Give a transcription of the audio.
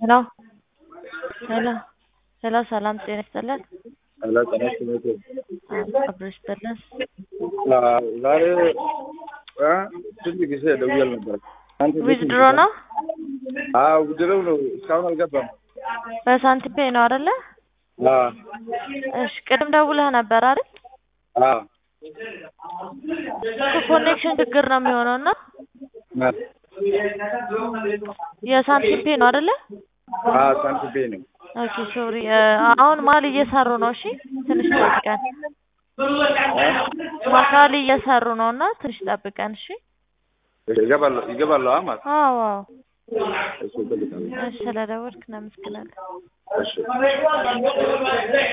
ሄሎ ሄሎ ሄሎ ሰላም ጤና ይስጥልን። ሄሎ ጤና ይስጥልኝ። አብሮ ይስጥልን። ዛሬ እ ስንት ጊዜ ደውዬ ነበር። አንተ ቤት ዊዝድሮ ነው አዎ ውድድሩ ነው። እስካሁን አልገባም። በሳንቲም ፔይ ነው አይደለ? አዎ እሺ ቅድም ደውለህ ነበር አይደል? አዎ ኮኔክሽን ችግር ነው የሚሆነው እና የሳንቲም ፔይ ነው አይደለ? አዎ ሳንቲም ቤት ነው። ኦኬ ሶሪ አሁን ማል እየሰሩ ነው። እሺ ትንሽ ጠብቀን። ማካል እየሰሩ ነው እና ትንሽ ጠብቀን። እሺ ይገባሉ ይገባሉ ማለት አዎ አዎ። እሱ ይጠብቃሉ። እሺ ስለደወልክ እናመሰግናለን። እሺ